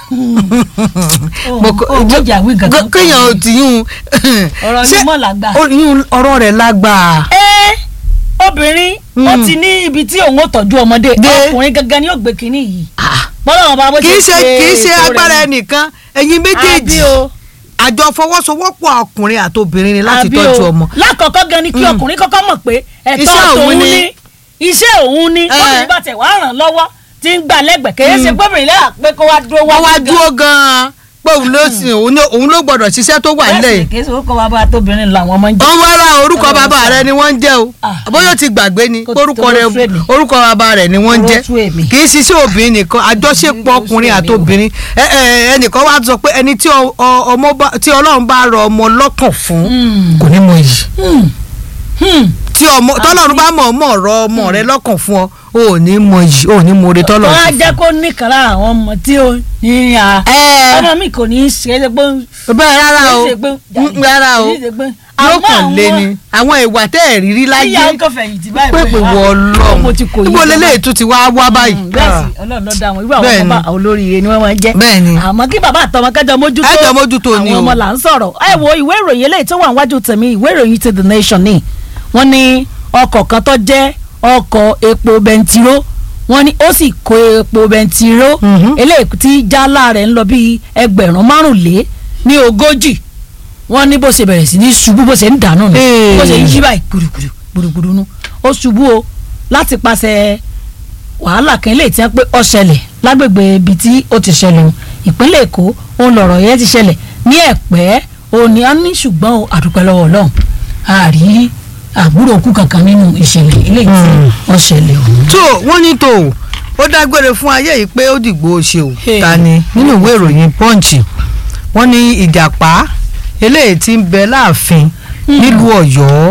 Mo kọ- ó jẹ́ ìjà wí gangan. K- kéèyàn ò tí yún Ọ̀rọ̀ ṣé- yín mọ̀ lágbà. ó- yún ọ̀rọ̀ rẹ̀ lágbà. ẹ obìnrin ó Mm. ti ní ibi tí òun ó tọ́jú ọmọdé Dé. ọkùnrin gangan ni yóò gbé kínní yìí bọ́lá wọn bá bó kì í ṣe kì í ṣe ètò rẹ̀ agbára ni. ẹnìkan ẹ̀yin àbí méjèèjì o àjọ fọwọ́sowọ́pọ̀ ọkùnrin àti obìnrin ni láti àbí tọ́jú o. ọmọ. lákọ̀ọ́kọ́ gan ni kí Mm. ọkùnrin kọ́kọ́ mọ̀ pé ẹ̀tọ́ Iṣẹ́ òun tòun ni. ni iṣẹ́ òun ni Eh. bọ́ọ̀lù bá tẹ̀ wá ràn lọ́wọ́ tí ń gbà lẹ́gbẹ̀ẹ́ kèé ṣe gbọ́bìnrin lẹ́yà pé kó wá dúró wọ́n wá gan. dúró gan-an pé òun ló sìn òun ló- òun ló gbọ́dọ̀ ṣiṣẹ́ tó wà Bẹ́ẹ̀ sì nílẹ̀ ni yìí. kèé ṣe kókó wa bá tóbìnrin làwọn ọmọ ń jẹ. wọ́n wá ra orúkọ Ọlọ́run bàbá sọ. rẹ ni wọ́n ń jẹ́ o Ah. bóyá o ti gbàgbé ni Kò orúkọ tó rẹ ló fẹ́ mi. orúkọ bàbá rẹ ni wọ́n ń Oró jẹ́ tú èmi. kì í ṣiṣẹ́ obìnrin nìkan àjọṣepọ̀ Oró tú ọkùnrin èmi àti o. obìnrin Ẹ- ẹ, ẹnìkan wá sọ pé ẹni tí ọ- ọ- ọmọ bá- tí Ọlọ́run bá rọ ọmọ lọ́kàn fún Mm. kò ní mọ yìí Hmm. Hmm. tí ọmọ tọ́lọ́run bá mọ̀ mọ̀ rọ ọmọ rẹ lọ́kàn fún ọ o ò ní mọ yìí o ò ní mọ oore tọ́lọ́run wọ́n á fún jẹ́ kó nìkan lára àwọn ọmọ tí ó ní à. ẹ ọmọ mi kò ní í ṣe é ṣe pé bẹ́ẹ̀ rárá o kì í ṣe pé Mm, rárá o kì í ṣe pé yóò àmọ́ kàn lé àwọn- ni àwọn ìwà tẹ́ ẹ̀ rírí láyé ìyá ń kọ́ fẹ̀yìntì báyìí pépè wọ ọlọ́run mo ti kò yí ibo lélẹ́yìí tún ti wá wá báyìí. bẹ́ẹ̀ sì ọlọ́run ló dá wọn irú àwọn Bẹ́ẹ̀ ọmọ ni. bá olóríire ni wọ́n máa ń jẹ́ bẹ́ẹ̀ ni àmọ́ kí bàbá àtọmọ kẹjọ mójútó Ẹ jọ mójútó ni àwọn o. ọmọ là ń sọ̀rọ̀ ẹ wo ìwé ìròyìn eléyìí tó wà níwájú tèmi ìwé ìròyìn ti the nation ni wọ́n ní ọkọ̀ kan tó jẹ́ ọkọ̀ epo bẹntiró wọ́n ní ó sì kó epo bẹntiró Mhm. eléyìí tí jálá rẹ̀ ń lọ bí ẹgbẹ̀rún márùnlé ní ogójì wọ́n ní bó ṣe bẹ̀rẹ̀ sí ní ṣubú bó ṣe ń dànù nù Hey. bó ṣe ń yí báyìí gbùdùgbùdù gbùdùgbùdù nù ó ṣubú o láti pàṣẹ wàhálà kan lè tiẹ́ pé ó ṣẹlẹ̀ lágbègbè ibi tí ó ti ṣẹlẹ̀ o ìpínlẹ̀ èkó òun lọ̀rọ̀ yẹn ti ṣẹlẹ̀ ní ẹ̀pẹ́ òní á ní ṣùgbọ́n o àdúpẹ́ lọ́wọ́ ọlọ́run àrí àbúrò òkú kankan nínú ìṣẹ̀lẹ̀ eléyìí tí Hmm. ó ṣẹlẹ̀ o. tó wọ́n ní tó ó dágbére fún ayé yìí pé ó dìgbò ṣe ò Hey. ta ni nínú ìwé ìròyìn punch wọ́n ní ìjàpá eléyìí tí ń bẹ láàfin Hmm. nílùú ọ̀yọ́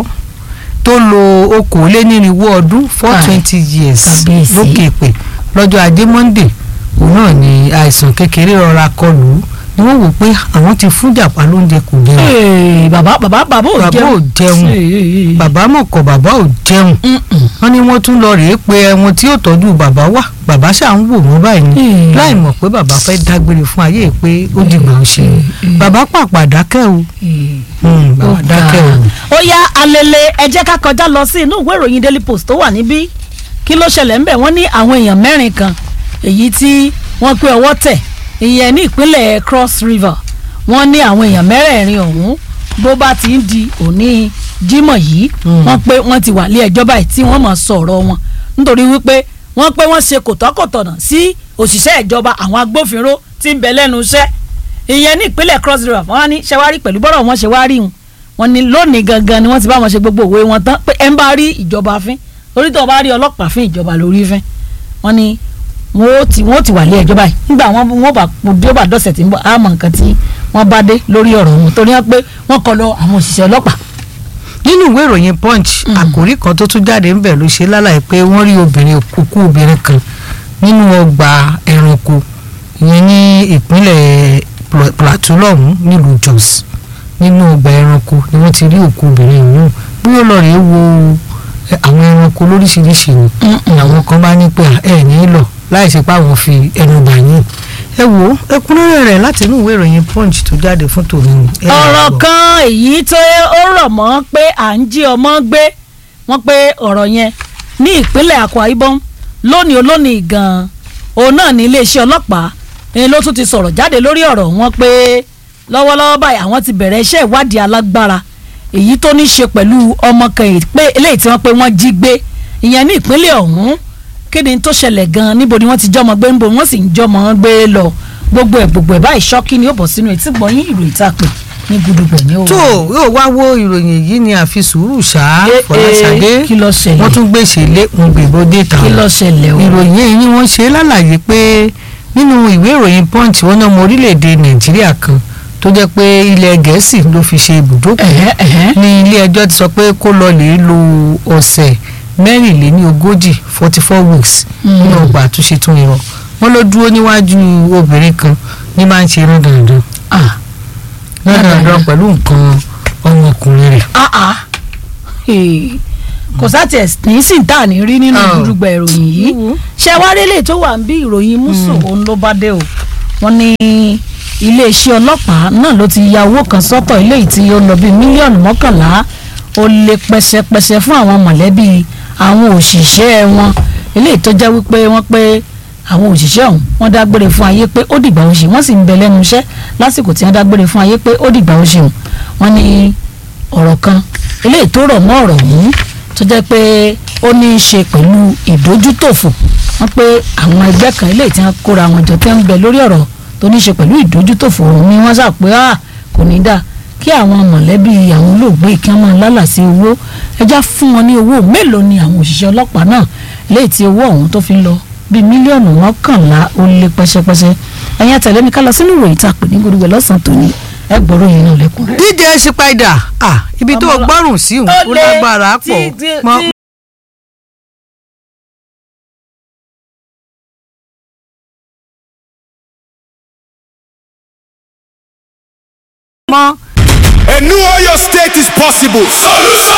tó lo okòólénírínwó ọdún four Ai, twenty years kábíyèsí. lókè pè lọ́jọ́ ajé monday òun náà ni àìsàn kékeré rọra kọlù ú ni wọ́n wò pé àwọn ti fún jàpá lóúnjẹ kò jẹun Ee, bàbá bàbá bàbá ò Bàbá jẹun ò jẹun. Ee. bàbá mọ̀kọ́ bàbá ò jẹun Mm-mm. wọ́n ní wọ́n tún lọ rèé pé ẹwọn tí yóò tọ́jú bàbá wà bàbá ṣáà ń wò wọ́n báyìí ni Hmm. láì mọ̀ pé bàbá fẹ́ dágbére fún ayé pé ó dìgbà ó ṣe Hmm. bàbá pàpà dákẹ́ o Ee. Hmm, bàbá dákẹ́ o. ó yá alele ẹ jẹ́ ká kọjá lọ sí inú ìwé ìròyìn daily post tó wà níbí kí ló ṣẹlẹ̀ ńbẹ̀ wọ́n ní àwọn èèyàn mẹ́rin kan èyí tí wọ́n pé ọwọ́ tẹ̀ ìyẹn ní ìpínlẹ̀ cross river wọ́n ní àwọn èèyàn mẹ́rẹ̀ẹ̀rin ọ̀hún bó bá ti ń di òní jímọ̀ yìí Mm. wọ́n pé wọ́n ti wà lé ẹjọ́ báyìí tí wọ́n máa sọ̀rọ̀ wọn nítorí wípé wọ́n pé wọ́n ṣe kòtọ́kòtọ̀nà sí òṣìṣẹ́ ìjọba àwọn agbófinró tí ń bẹ lẹ́nu iṣẹ́ ìyẹn ní ìpínlẹ̀ cross river wọ́n á ní ṣẹwárí pẹ̀lú bọ́rọ̀ wọn ṣe wá rí wọn wọ́n ní lónìí gangan ni wọ́n ti bá wọn ṣe gbogbo òwe wọn tán pé ẹ ń bá rí ìjọba fín orí tó bá rí ọlọ́pàá fín ìjọba lórí fín wọ́n ní wọ́n ó ti wọ́n ó ti wà lé ẹjọ́ báyìí nígbà wọn wọ́n bá bí ó bá dọ̀sẹ̀ tí ń bọ̀ àmọ́ nǹkan tí wọ́n bá dé lórí ọ̀rọ̀ wọn torí wọn pé wọ́n kọ lọ àwọn òṣìṣẹ́ ọlọ́pàá nínú ìwé ìròyìn punch àkòrí kan tó tún jáde ń bẹ̀ ló ṣe lálàyé pé wọ́n rí obìnrin kúkú obìnrin kan nínú ọgbà ẹranko ìyẹn ní ìpínlẹ̀ Pla- plateau lọ́hùn nílùú jos nínú ọgbà ẹranko ni wọ́n ti rí òkú obìnrin ọ̀hún bóyá lọ rèé wo ẹ, àwọn ẹranko lóríṣiríṣi ni àwọn kan bá ní pé ẹ ní lọ láì ṣe pé àwọn fi ẹnu bà yín ẹ wo ẹ̀kúnrẹ́rẹ́ rẹ̀ láti inú ìwé ìròyìn punch tó jáde fún tòní ni. ẹ máa ọ̀rọ̀ gbọ́. kan èyí tó ó rọ̀ mọ́ pé à ń jí ọmọ gbé wọ́n pé ọ̀rọ̀ yẹn ní ìpínlẹ̀ Akwa Ibom lónìí olónìí gan-an òun náà ní iléeṣẹ́ ọlọ́pàá ẹni ló tún ti sọ̀rọ̀ jáde lórí ọ̀rọ̀ wọn pé lọ́wọ́lọ́wọ́ báyìí àwọn ti bẹ̀rẹ̀ iṣẹ́ ìwádìí alágbára èyí tó ní ṣe pẹ̀lú ọmọ kan èyí pé eléyìí tí wọ́n pé wọ́n jí gbé ìyẹn ní ìpínlẹ̀ ọ̀hún kí ni tó ṣẹlẹ̀ gan-an níbo ni wọ́n ti jọmọ gbé níbo wọ́n sì ń jọmọ gbé lọ gbogbo ẹ̀ gbogbo ẹ̀ báyìí ṣọ́kí ni ó bọ̀ sínú etí gbọ̀nyìn ìròyìn tá a pè ní gudugbẹ̀ ní òwò. tó yóò wá wo ìròyìn yìí ni àfi sùúrù ṣá Eh, fọláṣadé eh, kí ló ṣẹlẹ̀? wọ́n tún gbèsè lé wọn gbèbó déta kí ló ṣẹlẹ̀ o. ìròyìn yìí ni wọ́n ṣe lálàyé pé nínú ìwé ìròyìn punch wọn náà ọmọ orílẹ̀-èdè nàìjíríà kan tó jẹ́ pé ilẹ̀ gẹ̀ẹ́sì ló fi ṣe ibùdókọ̀ Ẹ̀hẹ́, ẹ̀hẹ́. ní ilé ẹjọ́ ti sọ pé kó lọ lè lo ọ̀sẹ̀ mẹ́rìnléní ogójì forty four weeks Mm. nínú ọgbà àtúnṣe tún irọ́ wọn ló dúró níwájú obìnrin kan ní máa ń ṣe irun dandan Ah, dandan pẹ̀lú nǹkan ọmọkùnrin rẹ̀. ah, ah. Hey. kò sátì ẹ̀ ní sì ń tà ní rí nínú Oh. gudugbẹ̀ ìròyìn yìí ṣé wá rélé tó wà ń bí ìròyìn mùsùn òun ló bá dé o wọ́n ní iléeṣẹ́ ọlọ́pàá náà ló ti ya owó kan sọ́tọ̀ eléyìí tí ó lọ bí mílíọ̀nù mọ́kànlá ó lé pẹ́sẹ́pẹ́sẹ́ fún àwọn mọ̀lẹ́bí àwọn òṣìṣẹ́ wọn eléyìí tó jẹ́ wípé wọ́n pé àwọn òṣìṣẹ́ ọ̀hún wọ́n dágbére fún ayé pé ó dìgbà oṣù wọ́n sì ń bẹ lẹ́nu iṣẹ́ lásìkò tí wọ́n dágbére fún ayé pé ó dìgbà oṣù wọ́n ní ọ̀rọ̀ kan eléyìí tó rọ̀ mọ́ ọ̀rọ̀ ọ̀hún tó jẹ́ pé ó ní í ṣe pẹ̀lú ìdójútòfò wọ́n pé àwọn ẹgbẹ́ kan eléyìí tí wọ́n kóra wọn jọ tẹ́ ń bẹ lórí ọ̀rọ̀ tó ní í ṣe pẹ̀lú ìdójútòfò ọ̀hún ni wọ́n sà pé ah kò ní dáa kí àwọn mọ̀lẹ́bí àwọn olóògbé kí wọ́n máa lálà sí owó ẹjá fún wọn ní owó mélòó ni àwọn òṣìṣẹ́ ọlọ́pàá náà léyìí tí owó ọ̀hún tó fi ń lọ bíi mílíọ̀nù mọ́kànlá ó lé pẹ́sẹ́pẹ́sẹ́ ẹ̀yin àtẹ̀lé mi ká lọ sínú ìròyìn tá a pè ní gbogbo lọ́sàn-án tòní ẹ gbọ́rọ̀ yìí náà lẹ́kùn rẹ̀. DJ Spider ah ibi tó o gbọ́rùn sí òun ó lágbára pọ̀ mọ́ mọ́. A new Oyo state is possible. Solution.